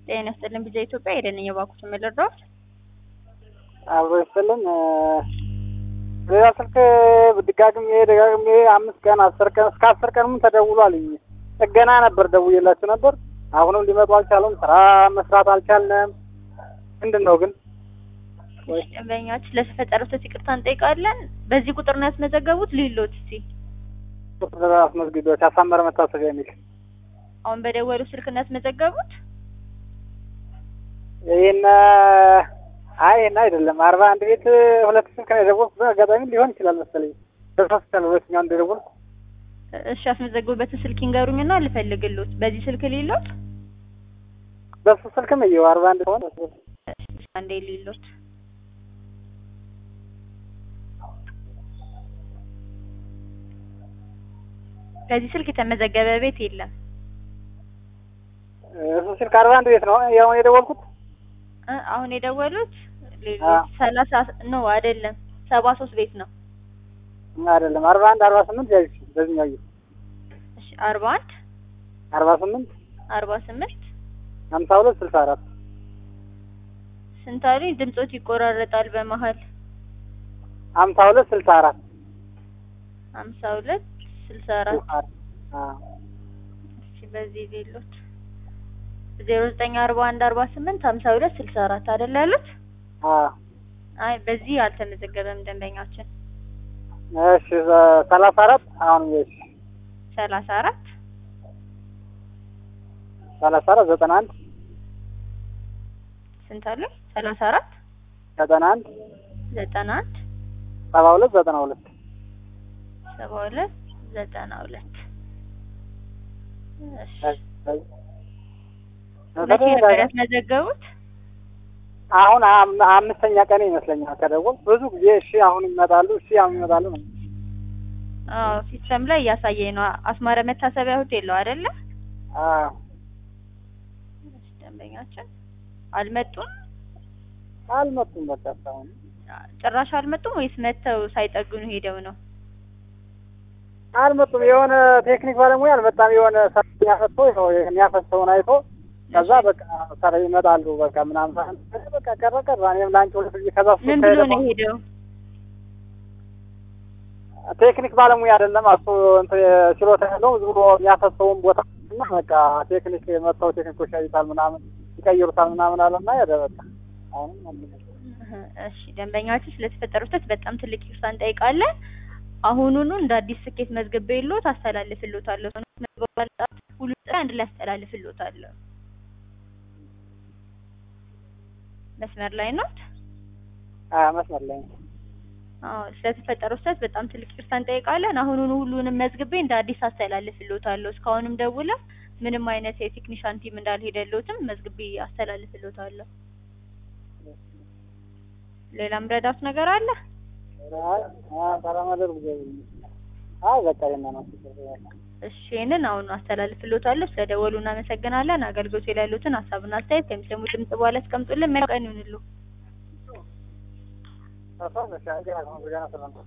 ጤና ይስጥልን ቢዛ ኢትዮጵያ የደንኛ ባኩት የምልረዳት አብሮ ይስጥልን። ሌላ ስልክ ደጋግሜ ደጋግሜ አምስት ቀን አስር ቀን እስከ አስር ቀንም ተደውሏል። ጥገና ነበር ደውዬላችሁ ነበር። አሁንም ሊመጡ አልቻሉም። ስራ መስራት አልቻልንም። ምንድን ነው ግን ደንበኛች ለተፈጠረው ስህተት ይቅርታ እንጠይቃለን። በዚህ ቁጥር ነው ያስመዘገቡት። ሊሎት እስቲ ቁጥር አስመዝግቢዎች አሳመረ መታሰቢያ የሚል አሁን በደወሉ ስልክ ነው ያስመዘገቡት። ይህን አይ ይህን አይደለም። አርባ አንድ ቤት ሁለት ስልክ ነው የደወልኩት። አጋጣሚ ሊሆን ይችላል መሰለኝ በሶስት ቀን ሁለተኛው እንደደወልኩ እሺ ያስመዘገቡበትን ስልክ ይንገሩኝና ልፈልግሎት። በዚህ ስልክ ሊሎት በሱ ስልክም እየው አርባ አንድ ሆነ አንዴ ሊሎት በዚህ ስልክ የተመዘገበ ቤት የለም። እሱ ስልክ አርባ አንድ ቤት ነው ያሁን የደወልኩት። እ አሁን የደወሉት ሌሎች ሰላሳ ነው አይደለም፣ ሰባ ሶስት ቤት ነው። አይደለም አርባ አንድ አርባ ስምንት ያዥ በዚህኛው ይ እሺ አርባ አንድ አርባ ስምንት አርባ ስምንት ሀምሳ ሁለት ስልሳ አራት ስንት አሉኝ? ድምጾት ይቆራረጣል በመሀል። ሀምሳ ሁለት ስልሳ አራት ሀምሳ ሁለት ስልሳ አራት አዎ እሺ በዚህ ሌሎት ዜሮ ዘጠኝ አርባ አንድ አርባ ስምንት ሀምሳ ሁለት ስልሳ አራት አይደል ያሉት? አዎ አይ በዚህ አልተመዘገበም ደንበኛችን። እሺ ሰላሳ አራት አሁን እሺ ሰላሳ አራት ሰላሳ አራት ዘጠና አንድ ስንት አሉኝ? ሰላሳ አራት ዘጠና አንድ ዘጠና አንድ ሰባ ሁለት ዘጠና ሁለት ሰባ ሁለት ዘጠና ሁለት እሺ መቼ ነበር ያስመዘገቡት? አሁን አም- አምስተኛ ቀን ይመስለኛል ከደወል ብዙ ጊዜ እሺ አሁን ይመጣሉ እሺ አሁን ይመጣሉ ነው። አዎ ሲስተም ላይ እያሳየኝ ነው። አስማረ መታሰቢያ ሆቴል ነው አይደለ? አዎ እሺ ደንበኛችን አልመጡም። አልመጡም። በቃ እስካሁን ጭራሽ አልመጡም ወይስ መተው ሳይጠግኑ ሄደው ነው? አልመጡም። የሆነ ቴክኒክ ባለሙያ አልመጣም። የሆነ ሰራተኛ ፈቶ ነው የሚያፈሰውን አይቶ ከዛ በቃ ሰራ ይመጣሉ በቃ ምናምን በቃ ቀረ ቀረ። እኔም ለአንቺ ሁለት ጊዜ ከዛ እሱ ምን ብሎ ከሄደ ነው ሄደው? ቴክኒክ ባለሙያ አይደለም እሱ እንትን ችሎታ ያለው ዝም ብሎ የሚያፈሰውን ቦታ እና በቃ ቴክኒክ መጥተው ቴክኒኮች ያዩታል ምናምን ይቀይሩታል ምናምን አለና ሄደ በቃ አሁንም አልመጣም። እሺ ደንበኛችን ስለተፈጠረው ስህተት በጣም ትልቅ ይቅርታ እንጠይቃለን። አሁኑኑ እንደ አዲስ ስኬት መዝግቤ የለዎት አስተላልፍልዎታለሁ። መግባባት ሁሉ ጥሪ አንድ ላይ አስተላልፍልዎታለሁ። መስመር ላይ ኖት? አዎ መስመር ላይ ነው። አዎ ስለተፈጠረው ስህተት በጣም ትልቅ ይቅርታ እንጠይቃለን። አሁኑኑ ሁሉንም መዝግቤ እንደ አዲስ አስተላልፍልዎታለሁ። እስካሁንም ደውለው ምንም አይነት የቴክኒሻን ቲም እንዳልሄደልዎትም መዝግቤ አስተላልፍልዎታለሁ። ሌላም ረዳት ነገር አለ? አይ አይ ባለማደር ጊዜ አይ በቃ የና ነው እሺ ይህንን አሁን አስተላልፍልዎታለሁ። ስለደወሉ እናመሰግናለን። አገልግሎት ላይ ያሉትን ሀሳብና አስተያየት ከሚሰሙ ድምጽ በኋላ ያስቀምጡልን። መልካም ቀን ይሁንልዎ። ተፈራ ሻጋ ነው ገና